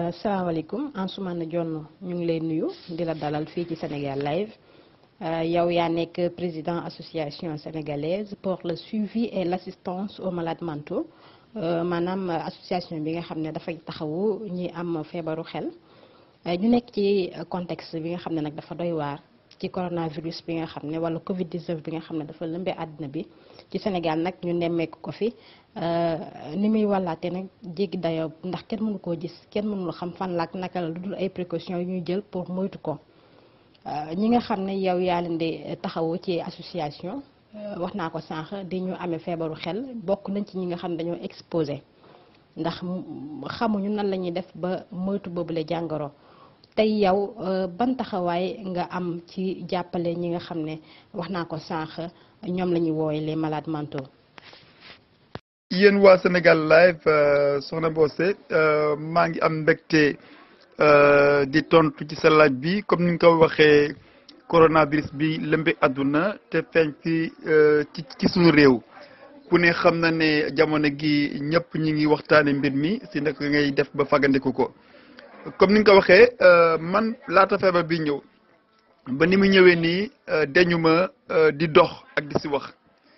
salaamaaleykum Ansoumana Dione ñu ngi lay nuyu di la dalal fii ci Sénégal live yow yaa nekk président association sénégalaise pour le suivi et l' assistance aux malades mentaux maanaam association bi nga xam ne dafay taxawu ñi am feebaru xel ñu nekk ci contexte bi nga xam ne nag dafa doy waar ci coronavirus bi nga xam ne wala Covid 19 bi nga xam ne dafa lëmbee àddina bi ci Sénégal nag ñu nemmeeku ko fi ni muy wàllaate nag jéggi dayoo ndax kenn mënu koo gis kenn mënul xam fan laak naka la lu dul ay précautions yu ñuy jël pour moytu ko ñi nga xam ne yow yaa leen di taxawu ci association wax naa ko sànq di ñu amee feebaru xel bokk nañ ci ñi nga xam ne dañoo exposé ndax xamuñu nan la ñuy def ba moytu boobule jàngoro tey yow ban taxawaay nga am ci jàppale ñi nga xam ne wax naa ko sànq ñoom la ñuy woowee les malades mentaux. yéen waa Sénégal live soxna Bossé maa ngi am mbégte di tontu ci sa laaj bi comme ni nga ko waxee coronavirus bi lëmbe àdduna te feeñ fi ci ci suñu réew ku ne xam na ne jamono gi ñëpp ñi ngi waxtaane mbir mi si naka ngay def ba fagandiku ko comme ni nga ko waxee man laata feebar bi ñëw ba ni mu ñëwee nii dañu ma di dox ak di si wax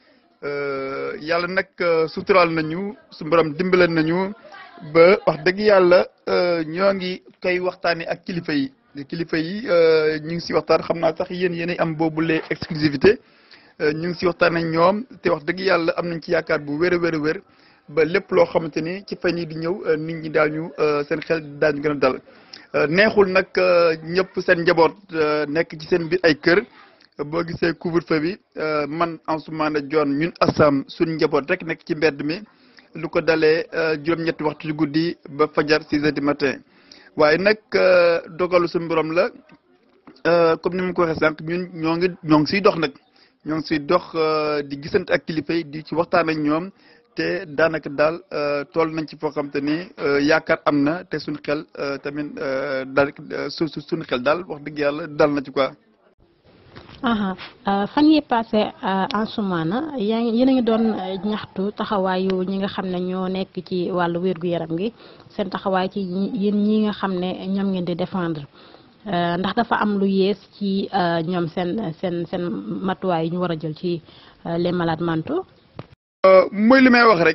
yàlla nag suturaal nañu su borom dimbale nañu ba wax dëgg yàlla ñoo ngi koy waxtaanee ak kilifa yi kilifa yi ñu ngi si waxtaan xam naa sax yéen yéenay am boobule exclusivité ñu ngi si waxtaan ak ñoom te wax dëgg yàlla am nañ ci yaakaar bu wér a wér a wér ba lépp loo xamante ni ci fan yi di ñëw nit ñi daañu seen xel daañu gën a dal neexul nag ñëpp seen njaboot nekk ci seen biir ay kër. boo gisee couvre-feu bi man Ansoumana Dione ñun Assam suñ njaboot rek nekk ci mbedd mi lu ko dalee juróom-ñetti waxtu ci guddi ba fajar six heures du matin waaye nag dogalu suñu borom la comme ni ma ko waxee sànq ñun ñoo ngi ñoo ngi siy dox nag ñoo ngi siy dox di gisante ak kilifa yi di ci waxtaan ak ñoom te daanaka daal tool nañ ci foo xam te ni yaakaar am na te suñu xel tamit daal su suñu xel daal wax dëgg yàlla dal na ci quoi. fan yi passé Ansoumana yaa ngi yéen a ngi doon ñaxtu taxawaayu ñi nga xam ne ñoo nekk ci wàllu wér-gu-yaram gi seen taxawaay ci yéen ñi nga xam ne ñoom ngeen di défendre ndax dafa am lu yees ci ñoom seen seen seen matuwaay yi ñu war a jël ci les malades mentaux. mooy li may wax rek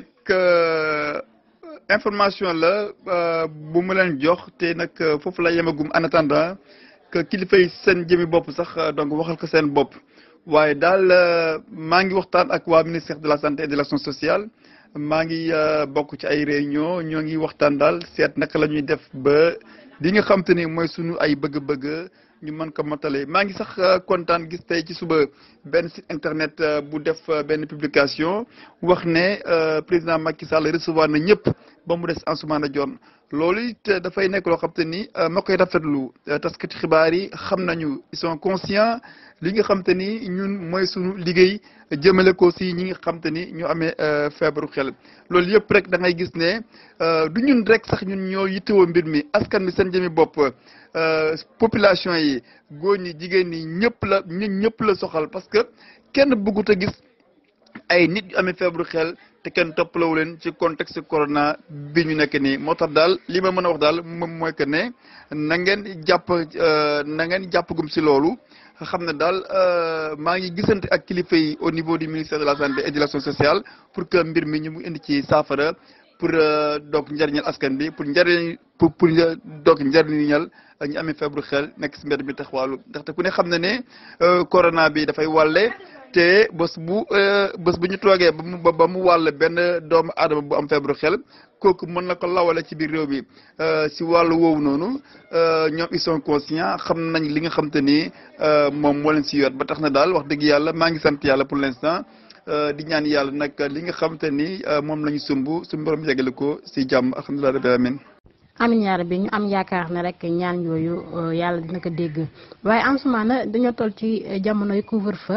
information la bu mu leen jox te nag foofu la yemagum en attendant. que kilifa yi seen jëmi bopp sax donc waxal ko seen bopp waaye daal maa ngi waxtaan ak waa ministère de la santé et de l'action sociale maa ngi bokk ci ay réunion ñoo ngi waxtaan daal seet naka la ñuy def ba li nga xam te ni mooy sunu ay bëgg-bëgg ñu mën ko matale maa ngi sax kontaan gis tey ci suba benn site internet bu def benn publication wax ne président Macky Sall recevoir na ñëpp ba mu des Ansoumana Dione loolu it dafay nekk loo xam te ni ma koy rafetlu taskati xibaar yi xam nañu ils sont conscients li nga xam te ni ñun mooy suñu liggéey jëmale ko si ñi nga xam te ni ñu amee feebaru xel loolu yëpp rek da ngay gis ne du ñun rek sax ñun ñoo yittewoo mbir mi askan bi seen jëmi bopp population yi góor ñi jigéen ñi ñëpp la ñun ñëpp la soxal parce que kenn bëggut a gis ay nit yu amee feebaru xel te kenn toppalawu leen ci contexte corona bi ñu nekk nii moo tax daal li ma mën a wax daal moom mooy que ne na ngeen jàpp na ngeen jàppagum si loolu xam ne daal maa ngi gisante ak kilifa yi au niveau du ministère de la santé et de l'action sociale pour que mbir mi ñu mu indi ci saafara pour donc njëriñal askan bi pour njëriñ pour pour donc njëriñal ñu amee feebaru xel nekk si mbedd mi taxawaalu ndaxte ku ne xam na ne corona bi dafay wàlle. te bés bu bés bu ñu toogee ba mu ba mu wàll benn doomu aadama bu am feebaru xel kooku mën na ko lawale ci biir réew bi si wàllu woowu noonu ñoom ils sont conscients xam nañ li nga xam te ni moom moo leen si yor ba tax na daal wax dëgg yàlla maa ngi sant yàlla pour l'instant di ñaan yàlla nag li nga xam te ni moom la ñu sumb suñu borom yegale ko si jàmm alhamdulilah rabbil alamin amin yaa rabbi ñu am yaakaar ne rek ñaan yooyu yàlla dina ko dégg waaye Ansoumana dañoo toll ci jamonoy couvre-feu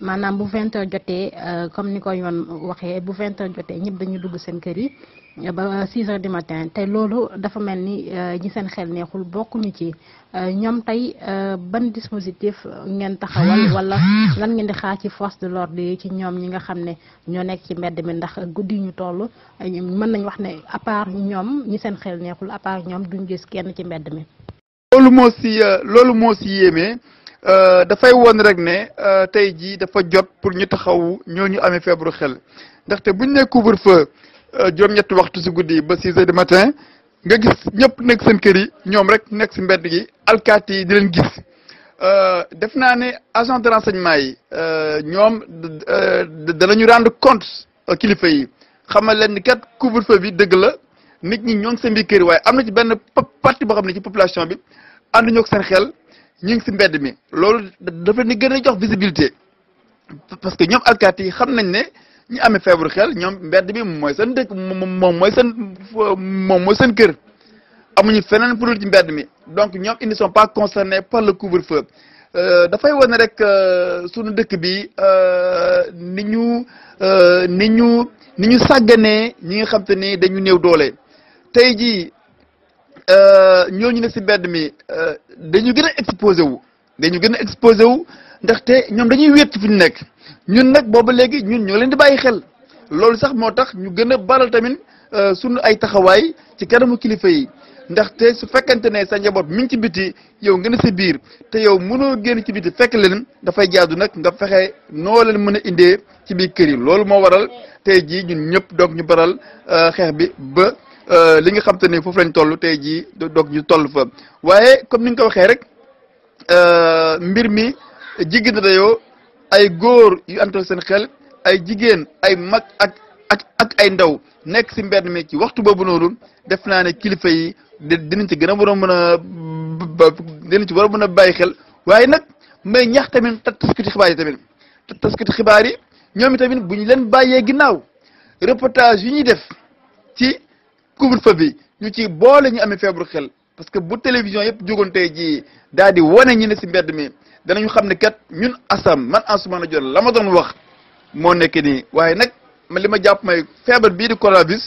maanaam bu vingt heures jotee comme ni ko yoon waxee bu vingt heures jotee ñëpp dañu dugg seen kër yi ba six heures du matin te loolu dafa mel ni ñi seen xel neexul bokkuñu ci ñoom tey ban dispositif ngeen taxawal wala lan ngeen di xaar ci force de l'ordre yi ci ñoom ñi nga xam ne ñoo nekk ci mbedd mi ndax guddi ñu toll mën nañ wax ne à part ñoom ñi seen xel neexul à part ñoom duñ gis kenn ci mbedd mi. loolu moo si loolu moo si yéeme dafay woon rek ne tey jii dafa jot pour ñu taxaw ñooñu amee feebaru xel ndaxte buñ ne couvre-feu juróom-ñetti waxtu si guddi ba six heures du matin nga gis ñëpp nekk seen kër yi ñoom rek nekk si mbedd gi alkaati yi di leen gis def naa ne agent de renseignement yi ñoom danañu rendre compte kilifa yi xamal leen ni kat couvre-feu bi dëgg la nit ñi ñoo ngi seen biir kër yi waaye am na ci benn partie boo xam ne ci population bi ànduñu ak seen xel ñu ngi si mbedd mi loolu dafa ni gën a jox visibilité parce que ñoom alkaati yi xam nañ ne ñi amee feebaru xel ñoom mbedd bi mooy seen dëkk moom mooy seen moom mooy seen kër amuñu feneen pour ci mbedd mi donc ñoom ils ne sont pas concernés par le couvre-feu dafay wane rek sunu dëkk bi ni ñu ni ñu ni ñu sàgganee ñi nga xam te ni dañu néew doole tey jii ñooñu ne si mbedd mi dañu gën a exposé wu dañu gën a exposé wu ndaxte ñoom dañuy wéet fi ñu nekk ñun nag booba léegi ñun ñoo leen di bàyyi xel loolu sax moo tax ñu gën a baral tamit sunu ay taxawaay ci kanamu kilifa yi ndaxte su fekkente ne sa njaboot mi ngi ci biti yow nga ne sa biir te yow mënoo génn ci biti fekk leen dafay jaadu nag nga fexe noo leen mën a indee ci biir kër yi loolu moo waral tey jii ñun ñëpp donc ñu baral xeex bi ba li nga xam te ne foofu lañ toll tey jii donc ñu toll fa waaye comme ni nga ko waxee rek mbir mi jigéen na dayoo ay góor yu antal seen xel ay jigéen ay mag ak ak ak ay ndaw nekk si mbedd mi ci waxtu boobu noonu def naa ne kilifa yi dinañ ci gën a war a mën a dinañ ci war a mën a bàyyi xel waaye nag may ñax tamit taskati xibaar yi tamit taskati xibaar yi ñoom tamit bu ñu leen bàyyee ginnaaw reportage yi ñuy def ci couvre-feu bi ñu ci boole ñu amee feebaru xel parce que bu télévision yëpp jógoon tey jii daal di wane ñi ne si mbedd mi danañu xam ne kat ñun asam man Ansoumana Dione la ma doon wax moo nekk nii waaye nag man li ma jàpp may feebar bii di coronavirus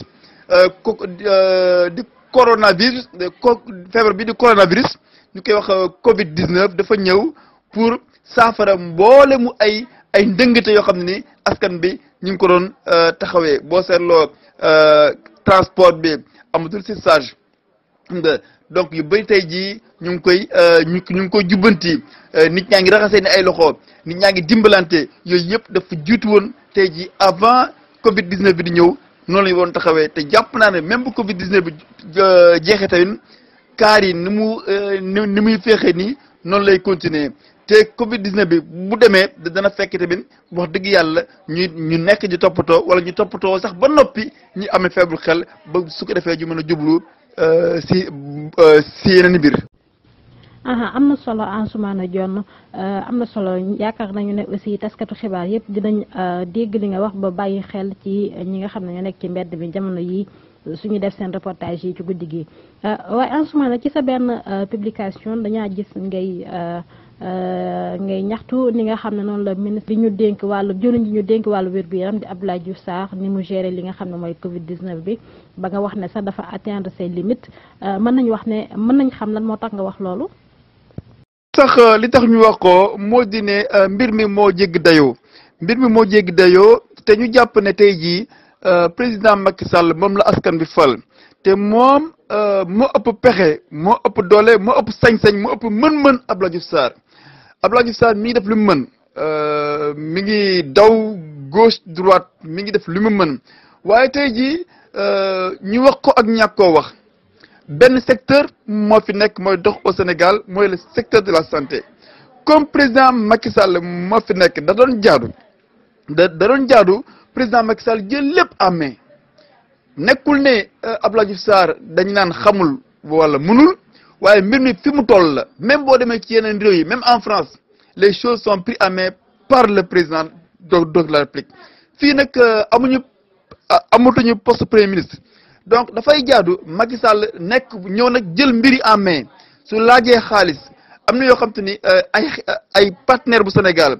di coronavirus feebar bii di coronavirus ñu koy wax Covid 19 dafa ñëw pour saafara mboole mu ay ay ndëngate yoo xam ne ni askan bi ñu ngi ko doon taxawee boo seetloo transport bi amatul si sage xam nga donc yu bëri tey jii ñu ngi koy ñu ñu ngi koy jubbanti nit ñaa ngi raxasee ni ay loxo nit ñaa ngi dimbalante yooyu yëpp dafa jiitu woon tey jii avant Covid 19 bi di ñëw noonu la ñu woon taxawee te jàpp naa ne même bu Covid 19 bi jeexee tamit kaar yi ni mu ni muy feexee nii noonu lay continuer te Covid 19 bi bu demee dana fekk tamit wax dëgg yàlla ñu ñu nekk di toppatoo wala ñu toppatoo sax ba noppi ñi amee feebaru xel ba su ko defee ñu mën a jublu si si yeneen mbir. am na solo Ansoumana Dione am na solo yaakaar nañu ne aussi taskatu xibaar yëpp dinañ dégg li nga wax ba bàyyi xel ci ñi nga xam ne ñoo nekk ci mbedd bi jamono yi suñu def seen reportage yi ci guddi gi waaye Ansoumana ci sa benn publication dañaa gis ngay ngay ñaxtu ni nga xam ne noonu la ministre bi ñu dénk wàllu jëriñ ji ñu dénk wàllu wér-gu-yaram di Abdoulaye Diouf Sarr ni mu géré li nga xam ne mooy Covid 19 bi ba nga wax ne sax dafa atteindre ses limites mën nañu wax ne mën nañ xam lan moo tax nga wax loolu. sax li tax ñu wax ko moo di ne mbir mi moo jégg dayoo mbir mi moo jégg dayoo te ñu jàpp ne tey jii président Macky Sall moom la askan bi fal te moom moo ëpp pexe moo ëpp doole moo ëpp sañ-sañ moo ëpp mën-mën Abdoulaye Diouf Sarr Abdoulaye Diouf Sarr mi ngi def li mu mën mi ngi daw gauche droite mi ngi def li mu mën waaye tey jii ñu wax ko ak ñàkk koo wax benn secteur moo fi nekk mooy dox au Sénégal mooy le secteur de la santé comme président Macky Sall moo fi nekk da doon jaadu da da doon jaadu président Macky Sall jël lépp en main nekkul ne Abdoulaye Diouf Sarr dañu naan xamul wala mënul waaye mbir mi fi mu toll la même boo demee ci yeneen réew yi même en France les choses sont prises en main par le président de de la République fii nag amuñu amatuñu poste premier ministre donc dafay jaadu Macky Sall nekk ñëw nag jël mbiri en main su laajee xaalis am na yoo xam te ni ay ay partenaire bu Sénégal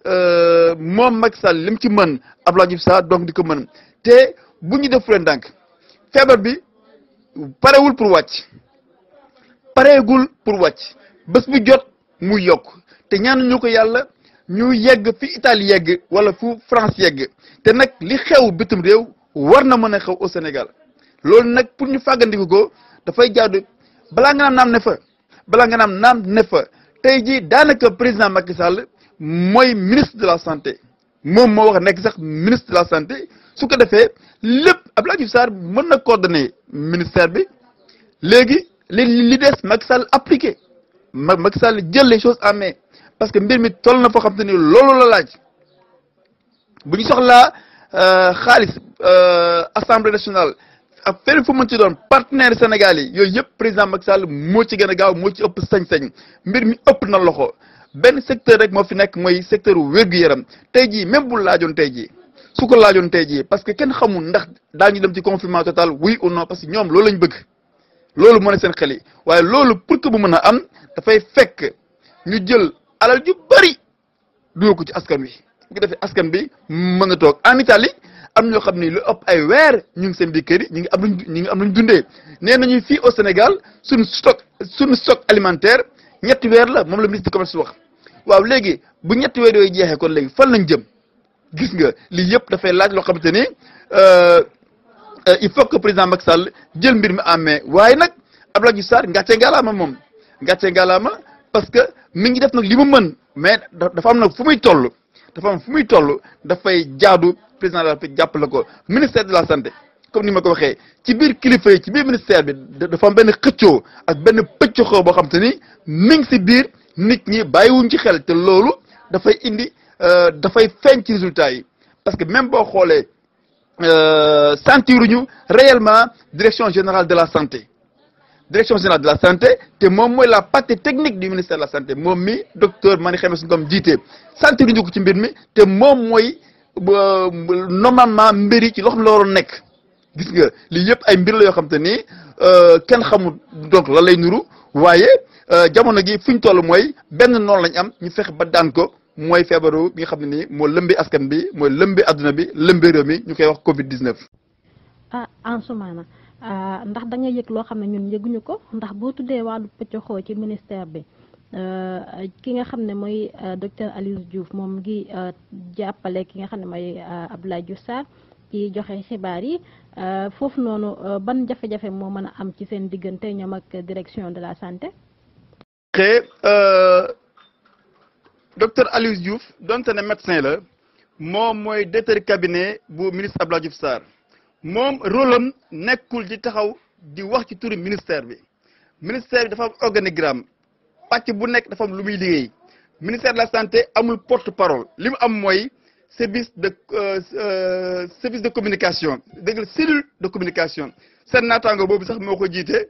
moom Macky Sall li mu ci mën Abdoulaye Diouf Sarr donc di ko mën te bu ñu def leen ndànk feebar bi parewul pour wàcc pareegul pour wàcc bés bu jot muy yokk te ñaan ñu ko yàlla ñu yegg fi Italie yegg wala fu France yegg te nag li xew bitim réew war na mën a xew au Sénégal loolu nag pour ñu fàggandiku ko dafay jaadu balaa nga naan naam ne fa balaa nga naan naam ne fa tey jii daanaka président Macky Sall mooy ministre de la santé moom moo wax nekk sax ministre de la santé su ko defee lépp Abdoulaye Diouf Sarr mën na coordonner ministère bi léegi li li des Macky Sall appliqué ma Macky Sall jël les choses en main parce que mbir mi toll na foo xam te ni loolu la laaj bu ñu soxlaa xaalis assemblée nationale ak fenn fu mën ci doon partenaire Sénégal yi yooyu yëpp président Macky Sall moo ci gën a gaaw moo ci ëpp sañ-sañ mbir mi ëpp na loxo benn secteur rek moo fi nekk mooy secteur wér-gu-yaram tey jii même bu laajoon tey jii su ko laajoon tey jii parce que kenn xamul ndax daañu dem ci confinement total oui ou non parce que ñoom loolu lañ bëgg loolu moo ne seen xel yi waaye loolu pour que bu mën a am dafay fekk ñu jël alal ju bari dugal ko ci askan wi bu ko defee askan bi mën a toog en Italie am ñoo xam ni lu ëpp ay weer ñu ngi seen biir kër yi ñu ngi am luñ ñu ngi am luñ dundee nee nañu fii au Sénégal suñu stock suñu stock alimentaire ñetti weer la moom la ministre du commerce wax waaw léegi bu ñetti weer yooyu jeexee kon léegi fan lañ jëm gis nga lii yëpp dafay laaj loo xamante ni il faut que président Macky Sall jël mbir mi en main waaye nag Abdoulaye Diouf Sarr ngàcce ngalaama moom ngàcce ngalaama parce que mi ngi def nag li mu mën mais dafa am nag fu muy toll dafa am fu muy toll dafay jaadu président de la République jàppale ko ministère de la santé comme ni ma ko waxee ci biir kilifa yi ci biir ministère bi dafa am benn xëccoo ak benn pëccoxoo boo xam te ni mi ngi si biir nit ñi bàyyiwuñ ci xel te loolu dafay indi dafay feeñ ci résultats yi parce que même boo xoolee sentiruñu réellement direction générale de la santé direction générale de la santé te moom mooy la partie technique du ministère de la santé moom mi docteur Mani Xemes Ngom jiite sentiruñu ko ci mbir mi te moom mooy normalement mbir yi ci loo xam la waroon nekk gis nga lii yëpp ay mbir la yoo xam te ni kenn xamul donc lan lay nuru waaye jamono gi fu ñu toll mooy benn noonu lañ am ñu fexe ba daan ko mooy feebaru bi nga xam ne nii moo lëmbi askan bi mooy lëmbi adduna bi lëmbi réew mi ñu koy wax Covid 19. ah Ansoumana ndax da nga yëg loo xam ne ñun yëguñu ko ndax boo tuddee wàllu pëccoxoo ci ministère bi ki nga xam ne mooy docteur Aliou Diouf moom ngi jàppale ki nga xam ne mooy Abdoulaye Diouf Sarr ci joxe xibaar yi foofu noonu ban jafe-jafe moo mën a am ci seen diggante ñoom ak direction de la santé. xëy docteur Aliou Diouf donte ne médecin la moom mooy directeur cabinet bu ministre Abdoulaye Diouf Sarr moom rôle am nekkul ci taxaw di wax ci turu ministère bi ministère bi dafa am organigramme pàcc bu nekk dafa am lu muy liggéey ministère de la santé amul porte parole li mu am mooy service de service de communication dégg nga cellule de communication seen naataango boobu sax moo ko jiite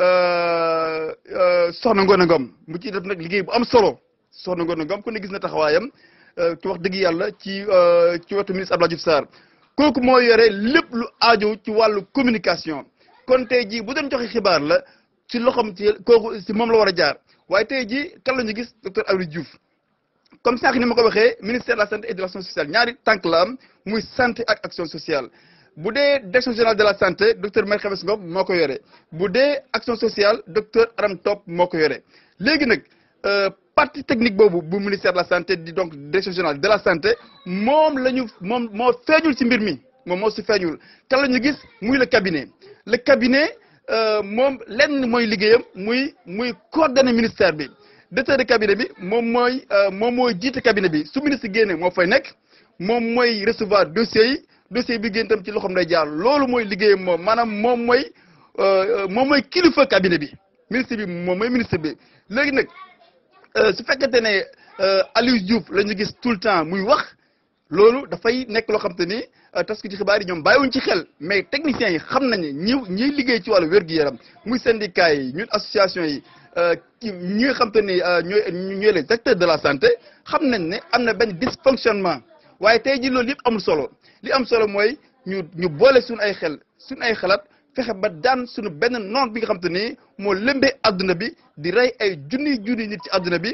soxna Ngone Ngom mu ciy def nag liggéey bu am solo soxna Ngone Ngom ku ne gis na taxawaayam ci wax dëgg yàlla ci ci wetu ministre Abdoulaye Diouf Sarr kooku moo yore lépp lu aajo ci wàllu communication kon tey jii bu doon joxe xibaar la ci loxoom ci kooku si moom la war a jaar waaye tey jii kan la ñu gis docteur Aliou Diouf comme sànq ni ma ko waxee ministère de la santé et de l'action sociale ñaari tànk la am muy santé ak action sociale bu dee direction générale de la santé docteur Marie Khemesse Ngom moo ko yore bu dee action sociale docteur Aram Top moo ko yore léegi nag partie technique boobu bu ministère de la santé di donc direction générale de la santé moom la ñu moom moo feeñul ci mbir mi moom moo si feeñul kan la ñu gis muy le cabinet le cabinet moom lenn mooy liggéeyam muy muy coordonner ministère bi directeur de cabinet bi moom mooy moom mooy jiite cabinet bi su ministre génne moo fay nekk moom mooy recevoir dossiers yi dossier bi génn tam ci loxoom day jaar loolu mooy liggéeyam moom maanaam moom mooy moom mooy kilifa cabinet bi ministre bi moom mooy ministre bi léegi nag su fekkente ne Aliou Diouf la ñu gis tout le temps muy wax loolu dafay nekk loo xam te ni tas ko ci xibaar yi ñoom bàyyiwuñ ci xel mais techniciens yi xam nañu ñi ñiy liggéey ci wàllu wér-gu-yaram muy syndicat yi ñun association yi ñi nga xam te ni ñooy ñooy les acteurs de la santé xam nañ ne am na benn dysfonctionnement waaye tey jii loolu yëpp amul solo li am solo mooy ñu ñu boole suñu ay xel suñu ay xalaat fexe ba daan suñu benn noon bi nga xam te ni moo lëmbee adduna bi di rey ay junniy junniy nit ci adduna bi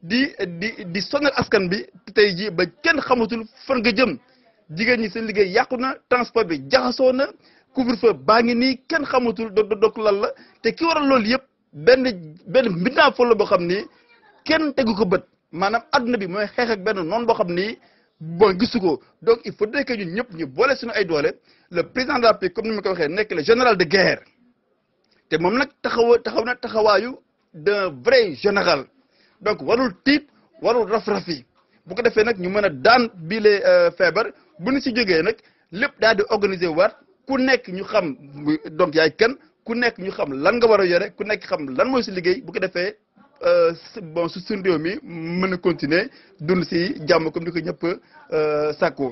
di di di sonal askan bi tey jii ba kenn xamatul fan nga jëm jigéen ñi seen liggéey yàqu na transport bi jaxasoo na couvre-feu baa ngi nii kenn xamatul do dok lan la te ki waral loolu yëpp benn benn mbindaa fol la boo xam ni kenn tegu ko bët maanaam adduna bi mooy xeex ak benn noonu boo xam ni bon gisu ko donc il faudrait que ñun ñëpp ñu boole suñu ay doole le président de la République comme ni ma ko waxee nekk le général de guerre te moom nag taxawa taxaw na taxawaayu d'un vrai général donc warul tiit warul raf-rafi bu ko defee nag ñu mën a daan bile feebar bu ñu si jógee nag lépp daal di organiser waat ku nekk ñu xam donc yaay kan ku nekk ñu xam lan nga war a yore ku nekk xam lan mooy si liggéey bu ko defee bon su suñu réew mi mën a continuer dund si jàmm comme ni ko ñëpp sàkkoo.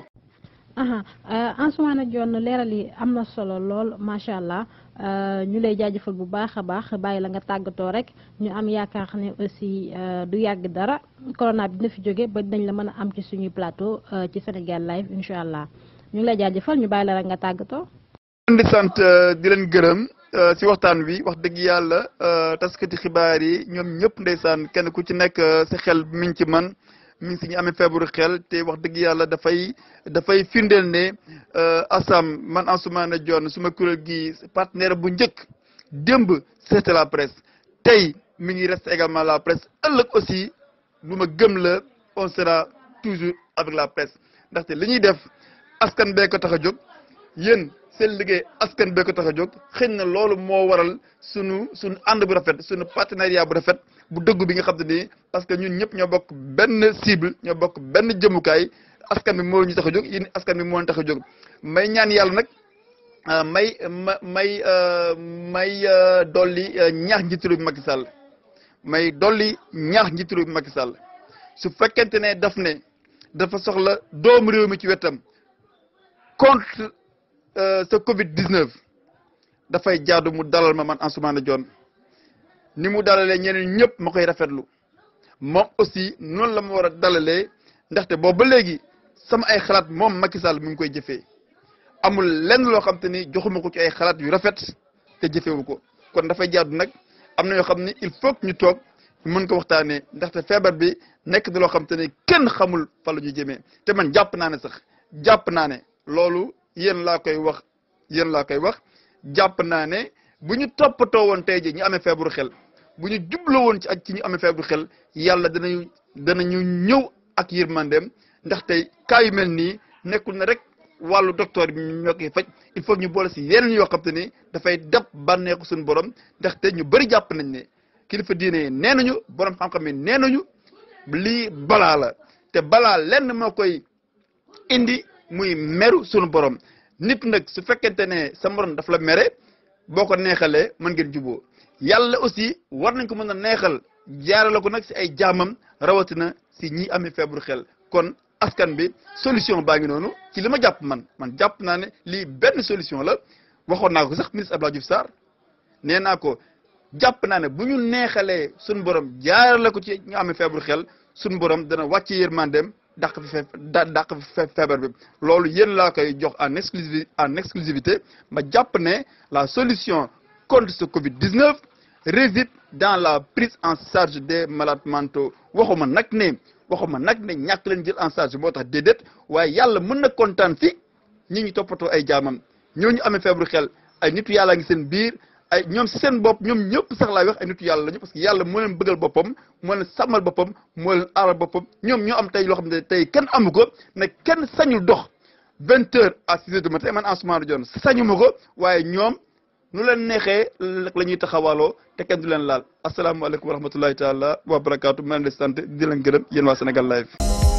Ansoumana Dione leeral yi am na solo lool macha allah ñu lay jaajëfal bu baax a baax bàyyi la nga tàggatoo rek ñu am yaakaar ne aussi du yàgg dara corona bi dina fi jóge ba dinañ la mën a am ci suñuy plateau ci Sénégal live incha allah ñu ngi lay jaajëfal ñu bàyyi la rek nga tàggatoo. di sant di leen gërëm si waxtaan wi wax dëgg yàlla taskati xibaar yi ñoom ñëpp ndeysaan kenn ku ci nekk sa xel mi ngi ci man mi ngi si ñu amee feebaru xel te wax dëgg yàlla dafay dafay firndeel ne ASAM man Ansoumana Dione suma kuréel gi partenaire bu njëkk démb c'était la presse tey mi ngi reste également la presse ëllëg aussi lu ma gëm la on sera toujours avec la presse ndaxte li ñuy def askan bee ko tax a jóg yéen seen liggéey askan bee ko tax a jóg xëy na loolu moo waral sunu sunu ànd bu rafet sunu partenariat bu rafet bu dëgg bi nga xam te ni parce que ñun ñëpp ñoo bokk benn cible ñoo bokk benn jëmukaay askan bi moo ñu tax a jóg yéen askan bi moo ñu tax a jóg may ñaan yàlla nag may ma may may dolli ñaax njiitu réew bi Macky Sall may dolli ñaax njiitu réew bi Macky Sall su fekkente ne daf ne dafa soxla doomu réew mi ci wetam contre ce Covid 19 dafay jaadu mu dalal ma man Ansoumana Dione ni mu dalalee ñeneen ñëpp ma koy rafetlu moom aussi noonu la ma war a dalalee ndaxte boobu ba léegi sama ay xalaat moom Macky Sall mi ngi koy jëfee amul lenn loo xam te ni joxuma ko ci ay xalaat yu rafet te jëfewu ko kon dafay jaadu nag am na yoo xam ni il faut que ñu toog mën ko waxtaanee ndaxte feebar bi nekk na loo xam te ni kenn xamul fa la ñu jëmee te man jàpp naa ne sax jàpp naa ne loolu yéen laa koy wax yéen laa koy wax jàpp naa ne bu ñu toppatoo woon tey ji ñu amee feebaru xel bu ñu jubloo woon ci ak ci ñu amee feebaru xel yàlla danañu danañu ñëw ak yërmandeem ndax tey cas yu mel nii nekkul na rek wàllu docteur bi ñoo koy faj il faut ñu boole si yeneen yoo xam te ni dafay dab bànneexu suñu borom ndaxte ñu bëri jàpp nañ ne kilifa diine yi nee nañu borom xam-xam yi nee nañu lii balaa la te balaa lenn moo koy indi muy meru sunu borom nit nag su fekkente ne sa morom daf la mere boo ko neexalee mën ngeen juboo yàlla aussi war nañ ko mën a neexal jaarale ko nag si ay jaamam rawatina si ñi amee feebaru xel kon askan bi solution baa ngi noonu ci li ma jàpp man man jàpp naa ne lii benn solution la waxoon naa ko sax ministre Abdoulaye Diouf Sarr nee naa ko jàpp naa ne bu ñu neexalee suñu borom jaarale ko ci ñu amee feebaru xel suñu borom dana wàcce yërmandeem dàq fi fe dàq fi feebar bi loolu yéen laa koy jox en exclusivité en exclusivité ma jàpp ne la solution contre ce Covid 19 réside dans la prise en charge des malades mentaux waxuma nag ne waxuma nag ne ñàkk leen jël en charge moo tax déedéet waaye yàlla mën na kontaan fi ñi ñu toppatoo ay jaamam ñooñu amee feebaru xel ay nitu yàlla ngi seen biir ay ñoom si seen bopp ñoom ñëpp sax laay wax ay nitu yàlla lañu parce que yàlla moo leen bëggal boppam moo leen sàmmal boppam moo leen aaral boppam ñoom ñoo am tey loo xam ne tey kenn amu ko ne kenn sañul dox vingt heures à six heures du matin man Ansoumana Dione sañu ma ko waaye ñoom nu leen neexee la ñuy taxawaaloo te kenn du leen laal asalaamaaleykum wa rahmatullahi taala wa barakaatu ma leen di sant di leen gërëm yéen waa Sénégal live